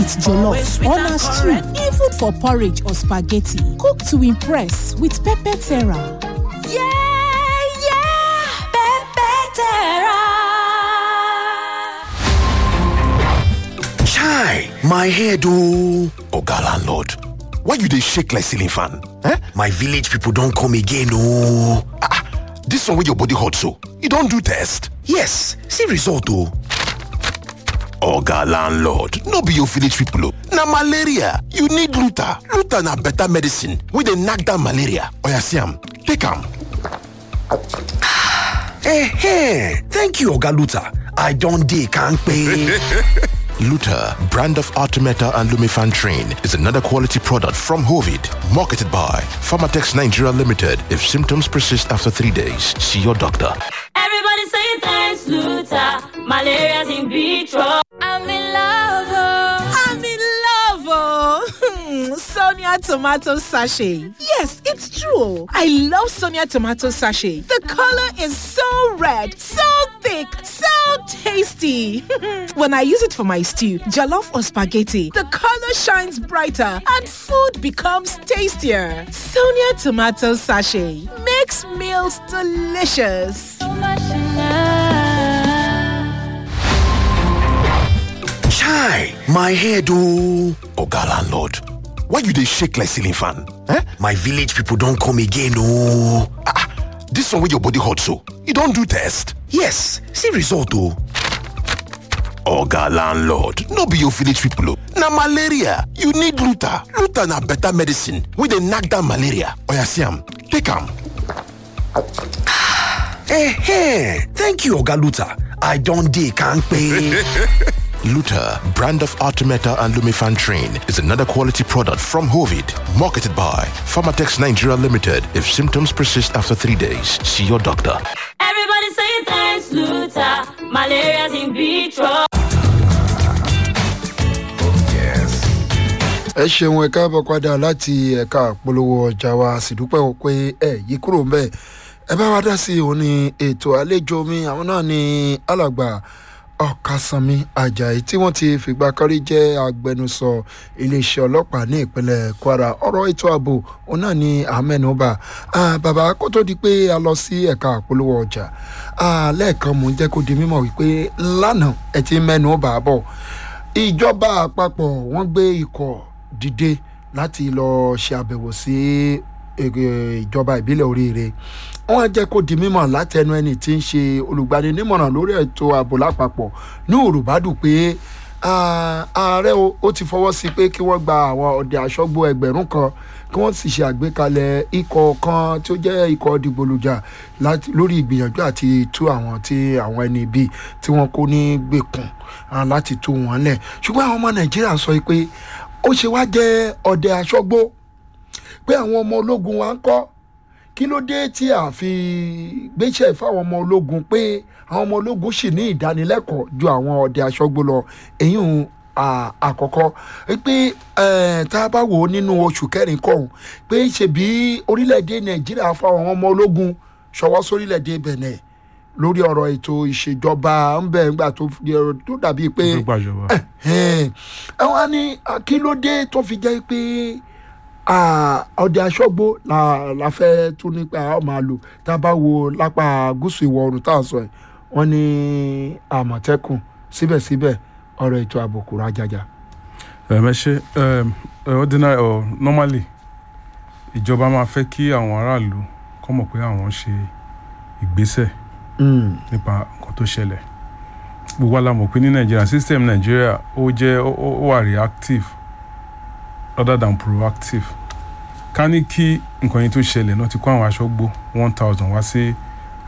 with jollof or na stew, even for porridge or spaghetti. Cook to impress with pepper terra. Yeah, yeah, Pepe Terra. Chai, my head oh. Oga landlord, why you dey shake like ceiling fan? Eh? My village people don come again oh. Ah, ah, this one wey your body hot so, you don do test? Yes, see result oh. Oga landlord, no be your village people oh. Na malaria, you need Luta. Luta na better medicine wey dey knack down malaria. Oya see am, take am. Eh, thank you Oga Luta. I don dey kampe. Luta, brand of Artemeta and Lumifan Train, is another quality product from Hovid, marketed by Pharmatex Nigeria Limited. If symptoms persist after three days, see your doctor. Everybody say thanks, Luther. Malaria's in big trouble. I'm in love. oh. I'm in love, oh. Sonia tomato sachet. Yes, it's true. I love Sonia tomato sachet. The color is so red, so thick, so tasty. when I use it for my stew, jollof or spaghetti, the color shines brighter and food becomes tastier. Sonia tomato sachet makes meals delicious. Chai, my head oh. Oga landlord, why you dey shake like ceiling fan? Eh? My village people don come again oh. Ah, ah, this one wey your body hot so, you don do test? Yes, see result oh. Oga landlord, no be your village people oh. Na malaria, you need Luta. Luta na better medicine wey dey knack down malaria. Oya see am, take am. Eh, thank you Oga Luta. I don dey kampe. Luta, brand of Artemeta and Lumifan Train, is another quality product from Hovid, marketed by Pharmatex Nigeria Limited. If symptoms persist after three days, see your doctor. Everybody say thanks, Luther. Malaria's in big trouble. ẹ ṣeun ẹ káàbọ̀ padà láti ẹ̀ka àpolówó ọjà wa sì dúpẹ́ o pé ẹ yí kúrò ń bẹ̀ ẹ bá wa dá sí i òun ní ètò àlejò mi àwọn náà ní alàgbà ọ̀kasànmi ajayi tí wọ́n ti fìgbà kan rí jẹ́ agbẹnusọ iléeṣẹ́ ọlọ́pàá ní ìpínlẹ̀ kwara ọ̀rọ̀ ètò ààbò òun náà ní àmẹ́nubà bàbá kó tó di pé a lọ sí ẹ̀ka àpolówó ọjà ah, lẹ́ẹ̀kan mò ń jẹ́ kó di mímọ̀ wípé lánàá ẹ ti mẹ́nu bà á bọ̀ ìjọba àpapọ̀ wọ́n gbé ikọ̀ dìde láti lọ ṣe àbẹ̀wò sí eh, ìjọba ìbílẹ̀ oríire wọ́n jẹ́ kó di mímọ̀ látẹnu ẹni tí ń ṣe olùgbaninímọ̀ràn lórí ètò ààbò lápapọ̀ ní òrùbádùn pé ah, ààrẹ o ó ti fọwọ́ sí pé kí wọ́n gba àwọn ọ̀dẹ aṣọ́gbó ẹgbẹ̀rún kan kí wọ́n sì ṣe àgbékalẹ̀ ikọ̀ kan tí ó jẹ́ ikọ̀ dìgbòlùjà láti- lórí ìgbìyànjú àti tú àwọn tí àwọn ẹni ibi tí wọ́n kó ní gbèkùn ah, láti tú wọn lẹ̀ ṣùgbọ́n àwọn ọmọ nàìjíríà sọ pé ó ṣe wá jẹ́ ọ̀dẹ aṣọ́gbó pé àwọn ọmọ ológun wa ń kọ́ kí ló dé tí a fi gbéṣẹ́ fáwọn ọmọ ológun pé àwọn ọmọ ológun sì ní ìdánilẹ́kọ̀ọ́ ju àwọn ọdẹ aṣọ́gbó lọ èyí ń àkọ́kọ́ pé eh, tá a bá wò ó nínú oṣù kẹrin kọ̀ọ̀hún pé ṣebí orílẹ̀-èdè nàìjíríà fáwọn ọmọ ológun ṣọwọ́ sórílẹ̀-èdè bẹ̀nẹ̀ lórí ọ̀rọ̀ ètò ìṣèjọba ń bẹ̀ ńgbà tó fi- tó dàbí pé tó gbàjọba. ẹ wá ní ah, kí ló dé tó fi jẹ́ pé ah, ọdẹ aṣọ́gbó la la fẹ́ tún nípa a ó máa lò tá a bá wo lápá gúúsù ìwọ̀ oòrùn tá a sọ ẹ̀ wọ́n ní àmọ̀tẹ́kùn síbẹ̀síbẹ̀ ọ̀rọ̀ ètò ààbò kò rájájá. ẹ ṣe um, uh, ordinary or normally ìjọba máa fẹ́ kí àwọn aráàlú kọ́ mọ̀ pé àwọn ṣe ìgbésẹ̀ nípa nǹkan tó ṣẹlẹ̀ gbogbo wa la mọ̀ pé ní nàìjíríà system nàìjíríà ó jẹ́ ó ó- ó wà reactive rather than proactive ká ní kí nǹkan yẹn tó ṣẹlẹ̀ náà ti kó àwọn aṣọ́gbó one thousand wá sí